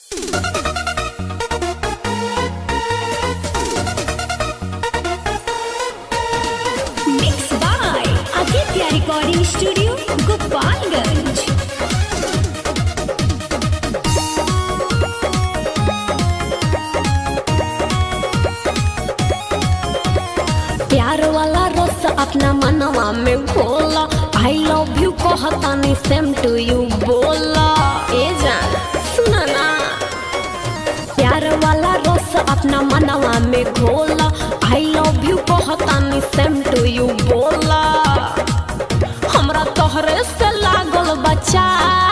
Mixed by Aditya Recording Studio, Gopalganj. प्यार वाला रस अपना मनवा में घोला आई लव यू कहतानी सेम टू यू बोला ए जान सुना ना प्यार वाला रस अपना मनवा में घोला आई लव यू कहतानी सेम टू यू बोला हमरा तोहरे से लागल बच्चा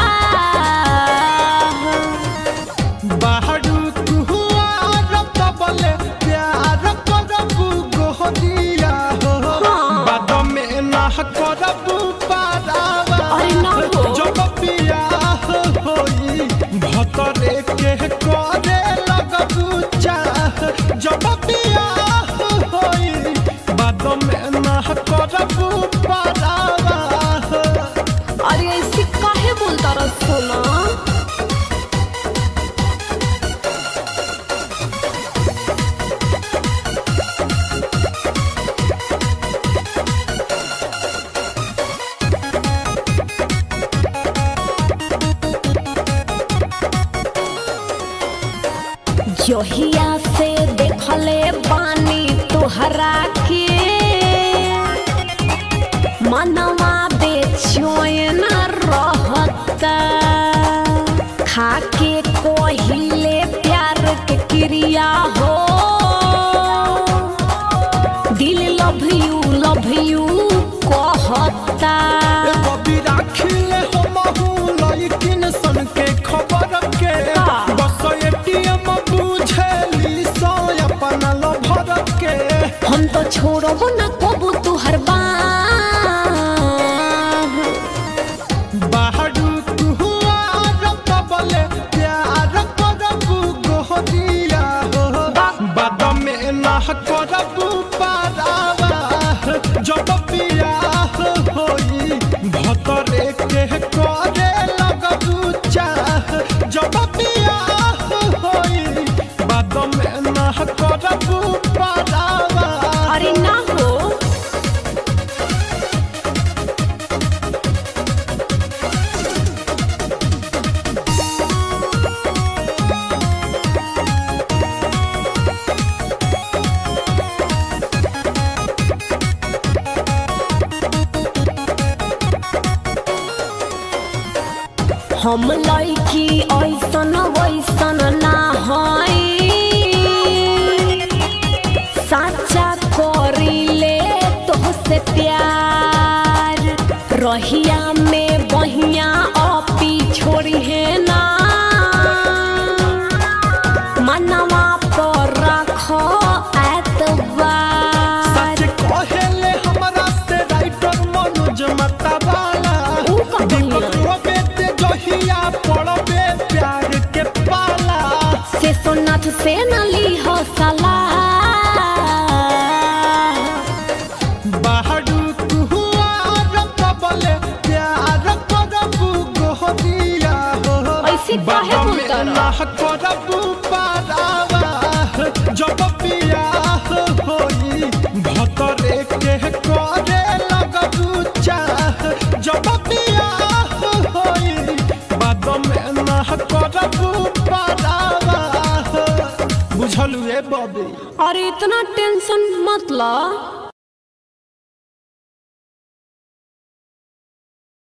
बाहरु कुहुआर तबले प्यार करबु गोहदिया हो बाद में ना करबु पारावा अरे ना हो। जब बियाह होई भतरे के करे लगबु चाह जब बियाह होई बाद में ना करबु पारावा अरे ऐसे काहे बोलता रह सोना जहिया से देखले बानी तोहरा के मनवा बेचैन रहता खाके कोहिले प्यार के क्रिया हो दिल लव यू लव यू कहता कभी राखिले हमहू लइकिन सन के खबर के का? बस एटीएम बुझेली सो अपन लभर के हम तो छोड़ब न कबू तुहर बाह बाहरु कुहुआर तबले प्यार करबु गोहदिया हो बाद में ना करबु पारावा जब बियाह होई भतरे के करे लगबु चाह जब बियाह होई बाद में ना करबु पारावा अरे ना हो हम लड़की ऐसन वैसन ना हई साचा करिले तोहसे प्यार रहिया में बहिया अपी छोड़ी है ना मनवा पर रख एतबार सच कहेले हमरा से राइटर मनोज मतवाला ऊ का दीपक कहिला? रोबे ते जहिया पड़बे प्यार के पाला से सोनाथ से न ली हो सलाह बाहरु कुहुआर तबले प्यार करबु गोहदिया हो ऐसे काहे बाद में बोलता रह? ना करबु पारावा जब बियाह होई भतरे के करे लगबु चाह जब बियाह होई बाद में ना करबु पारावा बुझलु ए बबी अरे इतना टेंशन मत ला